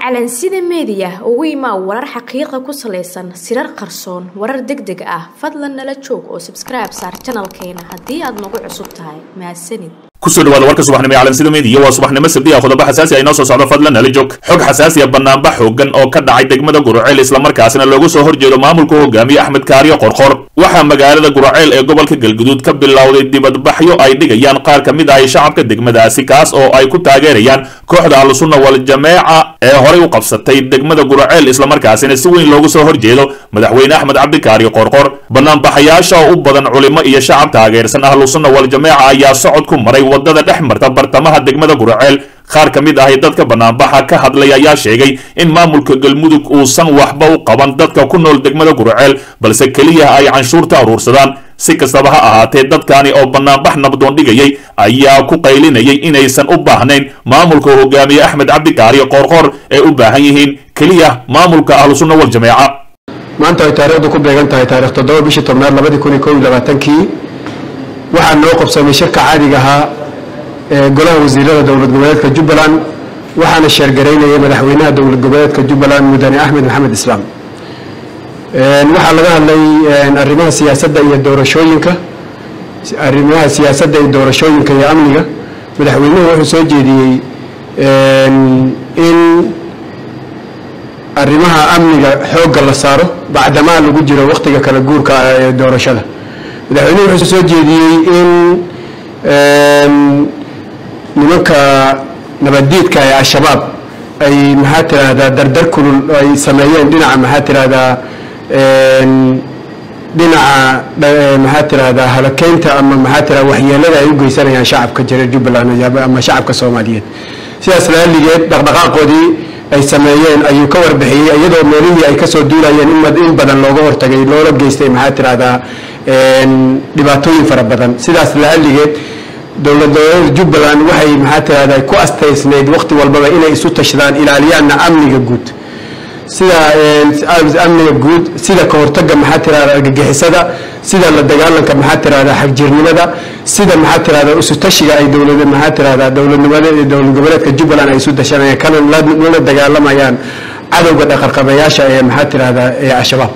calansida meediya ugu imaa warar xaqiiqa ku salaysan sirar qarsoon warar deg deg ah fadlan nala joog oo sabskribe saar janalkeena haddii aad nagu cusub tahay mahadsanid kusoo dhawaada warka subaxnimo ee calansida meediya waa subaxnimo sabdi ah qodobo xasaasi ah inoo soo socdo fadlan nala joog xog xasaasi ah banaanbax xoogan oo ka dhacay degmada guraceel islamarkaasina loogu soo horjeedo maamulka hogaamiye axmed kaariyo qorqor waxaa magaalada guraceel ee gobolka galguduud ka bilowday dibadbaxyo ay dhigayaan qaar ka mid ah shacabka degmadaasi kaas oo ay ku taageerayaan kooxda ahlusunna waljameeca ee horay u qabsatay degmada guraceel islamarkaasina si weyn loogu soo horjeedo madaxweyne axmed cabdikaariyo qorqor banaanbaxayaasha oo u badan culimo iyo shacab taageersan ahlusunna waljameeca ayaa socod ku maray wadada dhex marta bartamaha degmada guraceel qaar ka mid ahi dadka banaanbaxa ka hadlay ayaa sheegay in maamulka galmudug uusan waxba u qaban dadka ku nool degmada guraceel balse keliya ay canshuurta aruursadaan si kastaba ha ahaatee dadkani oo banaanbax nabdoon dhigayay ayaa ku qaylinayay inaysan u baahnayn maamulka hogaamiye axmed cabdikaariyo qoorqoor ee u baahan yihiin keliya maamulka ahlusunna waljameeca maanta ay taariikhdu ku beegan tahay taarikh toddoba bishii tobnaad labadii kun iyo kow iyo labaatankii waxaa noo qabsamay shirka caadiga ahaa ee golaha wasiirada dowlad goboleedka jubbaland waxaana sheergaraynayay madaxweynaha dowlad goboleedka jubbaland mudane axmed maxamed islaam waxaa laga hadlay arrimaha siyaasadda iyo doorashooyinka arrimaha siyaasadda iyo doorashooyinka iyo amniga madaxweynuhu wuxuu soo jeediyey in arrimaha amniga xoogga la saaro bacdamaa lagu jiro wakhtiga kala guurka ee doorashada madaxweynuhu wuxuu soo jeediyey in nimanka nabaddiidka ee al-shabaab ay maxaa tiraahdaa dardar kulul ay sameeyeen dhinaca maxaa tiraahdaa dhinaca maxaa tiraahdaa halakeynta ama maxaa tiradaa waxyeelada ay u geysanayaan shacabka jira jubbaland ama shacabka soomaaliyeed sidaas laaligeed dhaqdhaqaaqoodii ay sameeyeen ayuu ka warbixiyey iyadoo meelihii ay kasoo duulayeen in badan looga hortagay loola geystay maxaa tiraahdaa dhibaatooyin fara badan sidaas laaligeed dowlad goboleeda jubbaland waxay maxaa tirahdaa ku astaysnayd waqti walbaba inay isu tashadaan ilaaliyaanna amniga guud sida amniga guud sida ka hortaga maxaa tirahda argagixisada sida la dagaalanka maxaa tirahda xagjirnimada sida maxaa tirahda isu tashiga ay dowlad maxaa tirahda dowladnimada dowlad goboleedka jubbaland ay isu tashanayaan kana lana dagaalamayaan cadowga dhaqarqabayaasha ee maxaa tirahda ee al-shabaab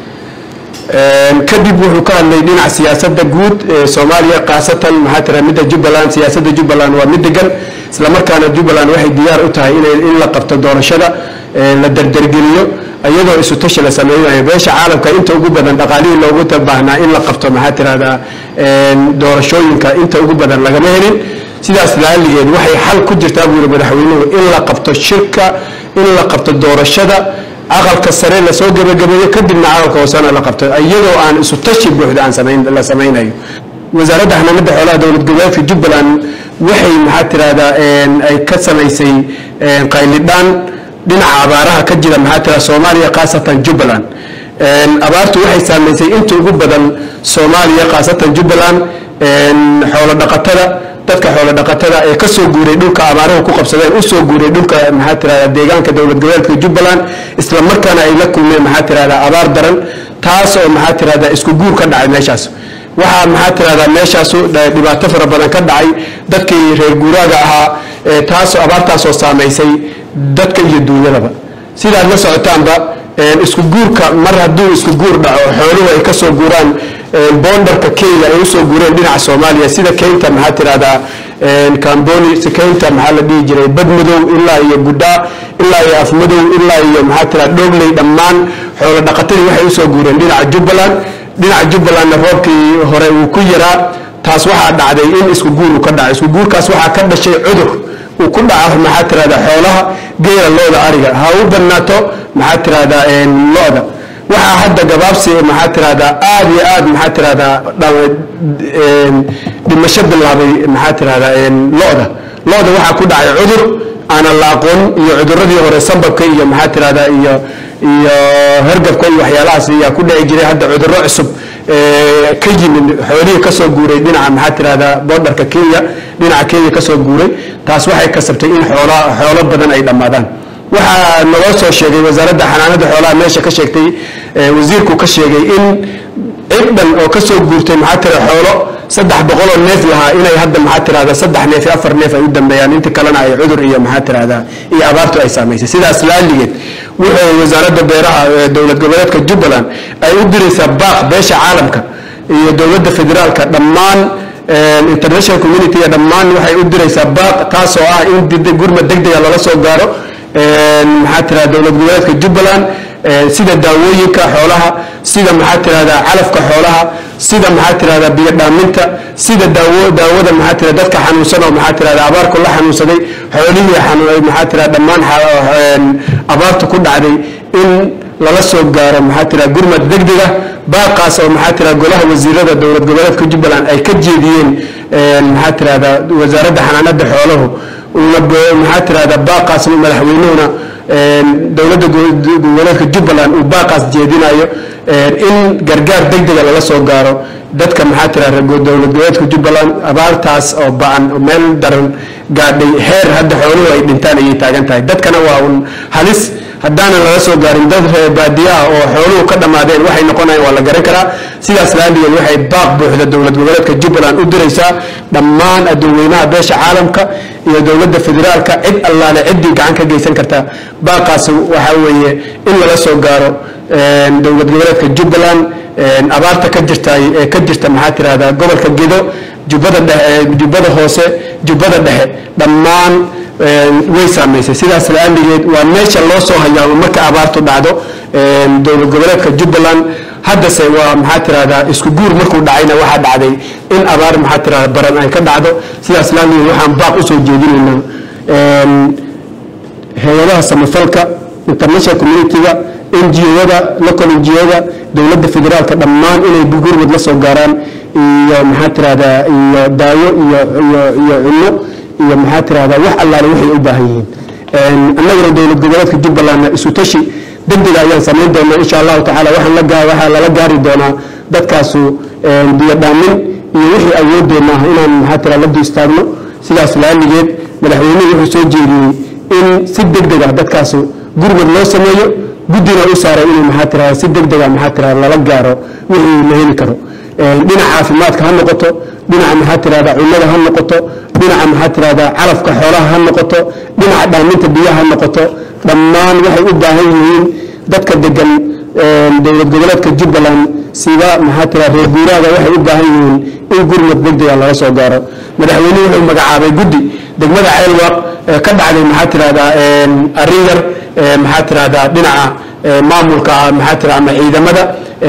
kadib wuxuu ka hadlay dhinaca siyaasada guud ee soomaaliya khaasatan maxaa tira midda jubbaland siyaasada jubbaland waa mid degan islamarkaana jubbaland waxay diyaar u tahay in la qabto doorashada la dardargeliyo iyadoo isu tashi la sameynayo beesha caalamka inta ugu badan dhaqaalihii loogu baahnaa in la qabto maxaa tirahdaa doorashooyinka inta ugu badan lagama helin sidaas laaligeed waxay xal ku jirtaa buu yihi madaxweynuhu in la qabto shirka in la qabto doorashada aqalka sare lasoo gebagabeeyo kadibna aqalka hoosena la qabto iyadoo aan isu tashi buuxda aan la samaynayo wasaaradda xanaanada xoolaha dowlad goboleedka jubbaland waxay maxaa tirahdaa ay ka samaysay qaylidhaan dhinaca abaaraha ka jira maxaa tirahda soomaaliya khaasatan jubbaland abaartu waxay saamaysay inta ugu badan soomaaliya khaasatan jubbaland xoolo dhaqatada dadka xoolo dhaqatada ee kasoo guuray dhulka abaaruhu ku qabsadeen usoo guuray dhulka maxaa tirahda deegaanka dowlad goboleedka jubbaland isla markaana ay la kulmeen maxaa tirahda abaar daran taas oo maxaa tirahda isku guur ka dhacay meeshaas waxaa maxaa tirahda meeshaasu dhibaato fara badan ka dhacay dadkii reer guuraaga ahaa taasoo abaartaasoo saamaysay dadka iyo duunyadaba sidaad la socotaanba isku guurka mar hadduu isku guur dhaco xooluhu ay kasoo guuraan boondarka kenya ay usoo guureen dhinaca soomaaliya sida keynta maxaa tirahdaa camboni keynta maxaa la dhihi jiray badmadow ilaa iyo gudhaa ilaa iyo afmadow ilaa iyo maxaa tirahda dhogley dhammaan xoolo dhaqatadii waxay usoo guureen dhinaca jubbaland dhinaca jubbalandna roobkii hore uu ku yaraa taas waxaa dhacday in isku guur uu ka dhaco isku guurkaas waxaa ka dhashay cudur uu ku dhaco maxaa tirahda xoolaha geela looda ariga ha u badnaato maxaa tirahdaa lo-da waxaa hadda gabaabsi maxaa tirahdaa aad iyo aad maxaa tirahdaa dhimasho bilaabay maxaa tirahdaa lo-da lo-da waxaa ku dhacay cudur aanan la aqoon iyo cuduradii hore sambabka iyo maxaa tirahdaa iyo iyo hergabka iyo waxyaalahaas ayaa ku dhici jiray hadda cuduro cusub ka yimid xoolihii kasoo guuray dhinaca maxaa tirahdaa boordarka kenya dhinaca kenya kasoo guuray taas waxay kasabtay in xoola xoolo badan ay dhammaadaan waxaa naloo soo sheegay wasaaradda xanaanada xoolaha meesha ka sheegtay wasiirku ka sheegay in cid dhan oo ka soo guurtay maxaa tira xoolo saddex boqoloo neef lahaa inay hadda maxaa tirahda saddex neef iyo afar neef ay u dambeeyaan inta kalena ay cudur iyo maxaa tirahda iyo abaartu ay saamaysay sidaas laaligeed wuxuu wasaaradda beeraha ee dowlad goboleedka jubbaland ay u diraysaa baaq beesha caalamka iyo dowladda federaalka dhammaan international community dhammaan waxay u diraysaa baaq taasoo ah in gurmad degdega lala soo gaaro maxaa tirahda dowlad goboleedka jubbaland sida daawooyinka xoolaha sida maxaa tirahda calafka xoolaha sida maxaa tirahda biyo dhaaminta sida daawo daawada maxaa tirahda dadka xanuunsan oo maxaa tirahda abaarku la xanuunsaday xoolihii xanuun maxaa tirahda dhammaan abaartu ku dhacday in lala soo gaaro maxaa tirahda gurmad degdega baaqaas oo maxaa tirahda golaha wasiirada dowlad goboleedka jubbaland ay ka jeediyeen maxaa tirahda wasaaradda xanaanada xooluhu una maxaa tirahda baaqaas madaxweynuhuna dowladda goboleedka jubbaland uu baaqaas jeedinayo in gargaar degdega lala soo gaaro dadka maxaa tirahda dowlad goboleedka jubbaland abaartaas oo ba-an meel daran gaadhay heer hadda xooluhu ay dhintaan ayay taagan tahay dadkana waa un halis haddaanan lala soo gaarin dad reer baadiyaha oo xooluhu ka dhammaadeen waxay noqonayaan waa la garan karaa sidaas laaligeed waxay baaq buuxda dowlad goboleedka jubbaland u diraysaa dhammaan adduunweynaha beesha caalamka iyo dowladda federaalka cid allaale ciddii gacan ka geysan karta baaqaas waxaa weeye in lala soo gaaro dowlad goboleedka jubbaland abaarta ka jirta ee ka jirta maxaa tirahda gobolka gedo jubbada dhexe jubbada hoose jubbada dhexe dhammaan way saamaysay sidaas laaligeed waa meesha loo soo hayaa marka abaartu dhacdo dowlad goboleedka jubbaland haddase waa maxaa tirahdaa isku guur markuu dhacayna waxaa dhacday in abaar maxaa tirahda baran ay ka dhacdo sidaas laaligeed waxaan baaq usoo jeedinaynaa hay-adaha samafalka international community-ga ngo-da local ngo-da dowladda federaalka dhammaan inay gurmud la soo gaaraan iyo maxaa tirahdaa iyo daawo iyo iyo iyo cunno iyo maxaa tirahdaa wax allaale waxay u baahan yihiin annaguna dowlad goboleedka jubbalandna isu tashi degdega ayaan samayn doonaa insha allahu tacaala waxaan la gaa waxaa lala gaari doonaa dadkaasu biyo dhaamin iyo wixii awoodeenna ah inaan maxaa tira la du istaagno sidaas laaligeed madaxweynuhu wuxuu soo jeediyey in si degdega dadkaasu gurmud loo sameeyo guddina u saaray inuu maxaa tirahda si degdega maxaa tirahda lala gaaro wixii la heli karo dhinaca caafimaadka ha noqoto dhinaca maxaa tirahda cunnada ha noqoto dhinaca maxaa tirahda calafka xoolaha ha noqoto dhinaca dhaaminta biyaha ha noqoto dhammaan waxay u baahan yihiin dadka degan dowlad goboleedka jubbaland sida maxaa tirahda reer guuraaga waxay u baahan yihiin in gurmud degdega laga soo gaaro madaxweynuhu wuxuu magacaabay guddi degmada ceelwaaq ka dhacday maxaa tirahda arrin yar maxaa tirahda dhinaca maamulka maxaa tirahda ama ciidamada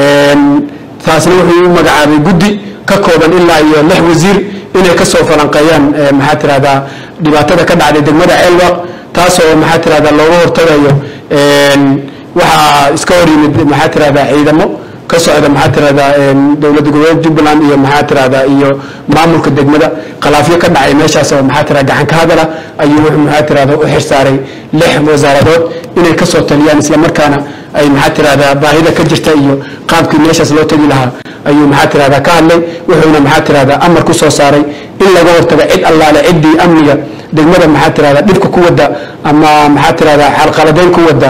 taasna wuxuu u magacaabay guddi ka kooban ilaa iyo lix wasiir inay ka soo falanqeeyaan maxaa tirahdaa dhibaatada ka dhacday degmada ceelwaq taasoo maxaa tirahdaa looga hortagayo waxaa iska hor yimid maxaa tirahdaa ciidamo ka socda maxaa tirahdaa dowladda goboleed jubbaland iyo maxaa tirahdaa iyo maamulka degmada khilaafyo ka dhacay meeshaas oo maxaa tirahda gacan ka hadala ayuu wuxuu maxaa tirahda u xirsaaray lix wasaaradood inay ka soo taliyaan islamarkaana ay maxaa tirahdaa baahida ka jirta iyo qaabkii meeshaas loo tegi lahaa ayuu maxaa tirahdaa ka hadlay wuxuuna maxaa tirahdaa amar ku soo saaray in laga hortago cid allaale ciddii amniga degmada maxaa tirahdaa dhibka ku wada ama maxaa tirahdaa xalqaladeyn ku wada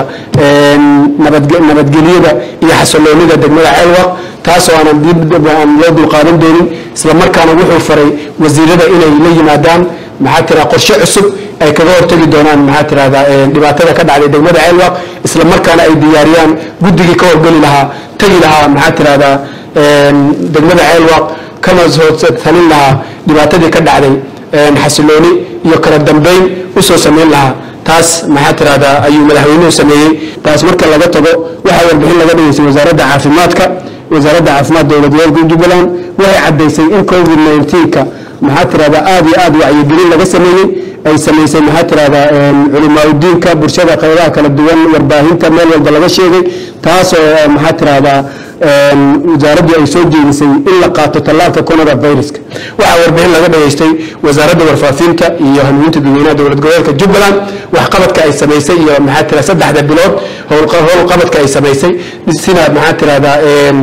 nabadgelyada iyo xasiloonida degmada ceelwaq taasoo aanan aan loo dulqaadan doonin islamarkaana wuxuu faray wasiirada inay la yimaadaan maxaa tira qorshe cusub ay kaga hortagi doonaan maxaa tirahdaa dhibaatada ka dhacday degmada ceelwaq islamarkaana ay diyaariyaan guddigii ka horgeli lahaa tegi lahaa maxaa tirahdaa degmada ceelwaq kana soo talin lahaa dhibaatadii ka dhacday xasilooni iyo kala dambeyn usoo samayn lahaa taas maxaa tirahdaa ayuu madaxweynuhu sameeyey taas marka laga tago waxaa warbixin laga dhigaysay wasaaradda caafimaadka wasaaradda caafimaad dowlad goboleedka jubbaland waxay caddaysay in covid 19ka maxaa tirahdaa aada iyo aada wacyigelin laga sameeyey ay samaysay maxaa tirahdaa culimaauddiinka bulshada qaybaha kala duwan warbaahinta meel walba laga sheegay taasoo maxaa tirahdaa wasaaraddii ay soo jeedisay in la qaato tallaalka coronaviruska waxaa warbixin laga dhageystay wasaaradda warfaafinta iyo hanuuninta dadweynaha dowlad goboleedka jubbaland waxqabadka ay samaysay iyo maxaa tira saddexda bilood howlqabadka ay samaysay sida maxaa tirahdaa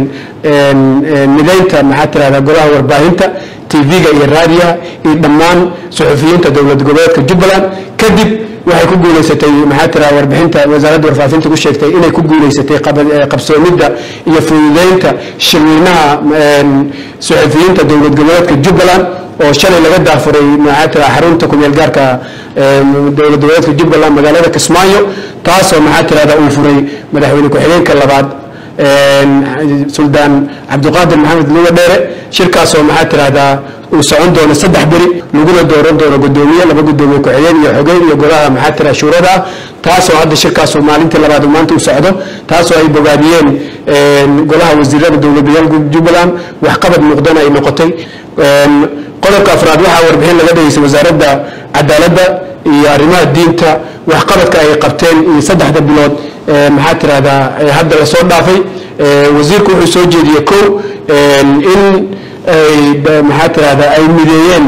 midaynta maxaa tirahdaa golaha warbaahinta tv-ga iyo raadiyaha iyo dhammaan suxufiyiinta dowlad goboleedka jubbaland kadib waxay ku guuleysatay maxaa tira warbixinta wasaaradda warfaafinta ku sheegtay inay ku guuleysatay qabsoomidda iyo fududeynta shirweynaha suxufiyiinta dowlad goboleedka jubbaland oo shalay laga daafuray maxaa tira xarunta kumeel gaarka dowlad goboleedka jubbaland magaalada kismaayo taasoo maxaa tirahda uu furay madaxweyne ku-xigeenka labaad suldaan cabdiqaadir maxamed luga dheere shirkaasoo maxaa tirahdaa uu socon doono saddex beri laguna dooran doono gudoomiye laba gudoomiye ku-xigeen iyo xogeen iyo golaha maxaa tira shuurada ah taasoo hadda shirkaasu maalintii labaad uu maanta u socdo taasoo ay bogaadiyeen golaha wasiirada dowladayaalka jubbaland waxqabad muuqdana ay noqotay qodobka afraad waxaa warbixin laga dhageystay wasaaradda cadaaladda iyo arrimaha diinta waxqabadka ay qabteen iyo saddexda bilood maxaa tirahdaa hadda lasoo dhaafay wasiirku wuxuu soo jeediyey kow in maxaa tirahdaa ay mideeyeen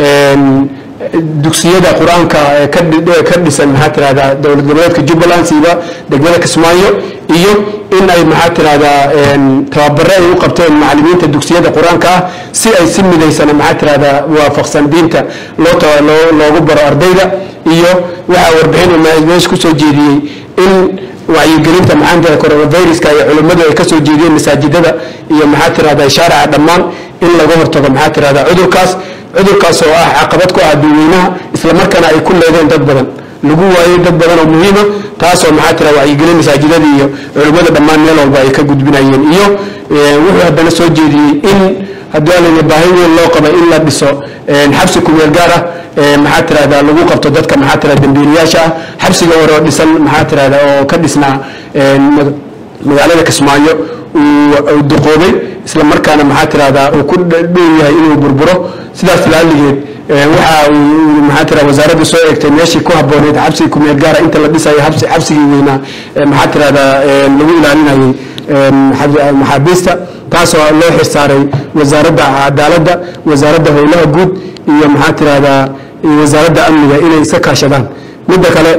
dugsiyada qur-aanka ka dhisan maxaa tirahdaa dowlad goboleedka jubbaland siiba degmada kismaayo iyo in ay maxaa tirahdaa tababare ay u qabteen macalimiinta dugsiyada qur-aanka ah si ay si midaysana maxaa tirahdaa waafaqsan diinta loo loogu baro ardayda iyo waxaa warbixin meesha kusoo jeediyey in wacyigelinta maxaantira coronaviruska iyo culimmadu ay kasoo jeediyeen masaajidada iyo maxaa tirahdaa shaarica dhammaan in laga hortago maxaa tirahdaa cudurkaas cudurkaas oo ah caqabad ku ah dadweynaha islamarkaana ay ku leedeen dad badan lagu waayey dad badan oo muhiima taasoo maxaa tira wacyigelin masaajidada iyo culimmada dhammaan meel walba ay ka gudbinayeen iyo wuxuu haddana soo jeediyey in haddii alana baahi weyn loo qaba in la dhiso xabsi kumeel gaar ah maxaa tirahdaa lagu qabto dadka maxaa tira dambiilayaasha ah xabsiga hore oo dhisan maxaa tirahdaa oo ka dhisnaa magaalada kismaayo uu duqoobay isla markaana maxaa tirahdaa uu ku dhow yahay inuu burburo sidaas laaligeed waxa uu maxaa tira wasaaradda soo eegtay meeshii ku habbooneyd xabsiga kumeel gaara inta la dhisayo xabsi xabsigii weynaa maxaa tirahdaa lagu ilaalinayay maxaabiista taasoo loo xirsaaray wasaaradda cadaaladda wasaaradda howlaha guud iyo maxaa tirahdaa wasaaradda amniga inay iska kaashadaan midda kale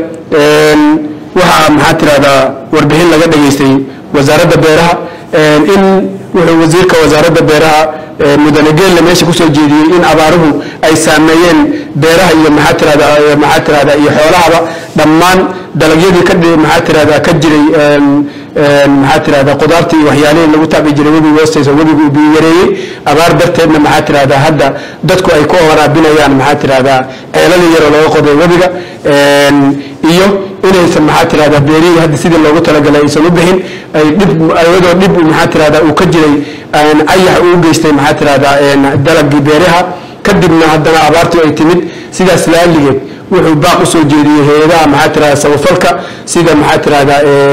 waxaa maxaa tirahdaa warbixin laga dhageystay wasaaradda beeraha in wuxuu wasiirka wasaaradda beeraha mudane geelle meesha kusoo jeediyey in abaaruhu ay saameeyeen beeraha iyo maxaa tirahda maxaa tirahda iyo xoolahaba dhammaan dalagyadii ka maxaa tirahda ka jiray maxaa tirahda qudaartii iyo waxyaalihii lagu taabi jiray webiga hoostiisa webigu uu biyo yareeyey abaar darteedna maxaa tirahda hadda dadku ay ku waraabinayaan maxaa tirahda ceeladii yaroo looga qoday webiga iyo inaysan maxaa tirahda beerihii hadda sidii loogu talagalay aysan u bixin ay dhib ayadoo dhib maxaa tirahda uu ka jiray ayax uu geystay maxaa tirahda dalagii beeraha kadibna haddana abaartii ay timid sidaas laaligeed wuxuu baaq usoo jeediyey hay-adaha maxaa tirahda samafalka sida maxaa tirahda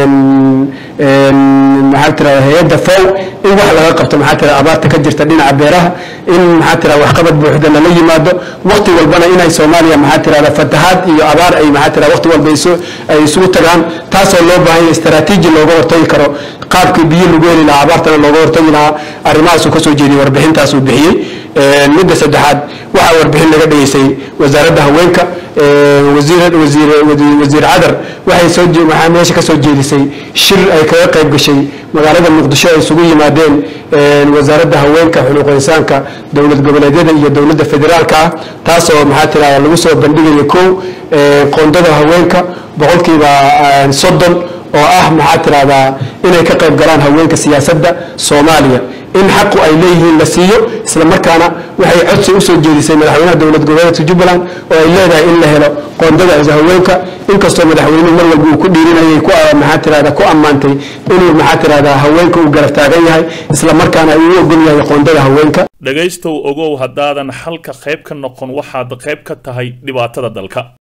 maxaa tirahda hay-adda fow in wax laga qabto maxaa tirahda abaarta ka jirta dhinaca beeraha in maxaa tirahda waxqabad buuxda lala yimaado waqti walbana inay soomaaliya maxaa tirahda fatahaad iyo abaar ay maxaa tirahda waqti walba ay isugu tagaan taasoo loo baahan yahay istaraatiiji looga hortagi karo qaabkii biyo lagu heli lahaa abaartana looga hortagi lahaa arrimahaasuu kasoo jeediyey warbixintaas uu bixiyey midda saddexaad waxaa warbixin laga dhageystay wasaaradda haweenka wasiir cadar waxay soo waxaa meesha ka soo jeedisay shir ay kaga qayb gashay magaalada muqdisho ay isugu yimaadeen wasaaradda haweenka xuquuq insaanka dowlad goboleedyada iyo dowladda federaalka ah taasoo maxaa tirahda lagu soo bandhigayo kow qoondada haweenka boqolkiiba soddon oo ah maxaa tirahdaa inay ka qayb galaan haweenka siyaasadda soomaaliya in xaqu ay leeyihiin la siiyo isla markaana waxay codsi usoo jeedisay madaxweynaha dowlad goboleedka jubbaland oo ay leedahay in la helo qoondada haweenka inkastoo madaxweynuhu mar walba uu ku dhiirinayay ku maxaa tirahda ku ammaantay inuu maxaa tirahdaa haweenka uu garab taagan yahay isla markaana uu u ogol yahay qoondada haweenka dhegaystow ogow haddaadan xalka qayb ka noqon waxaad qayb ka tahay dhibaatada dalka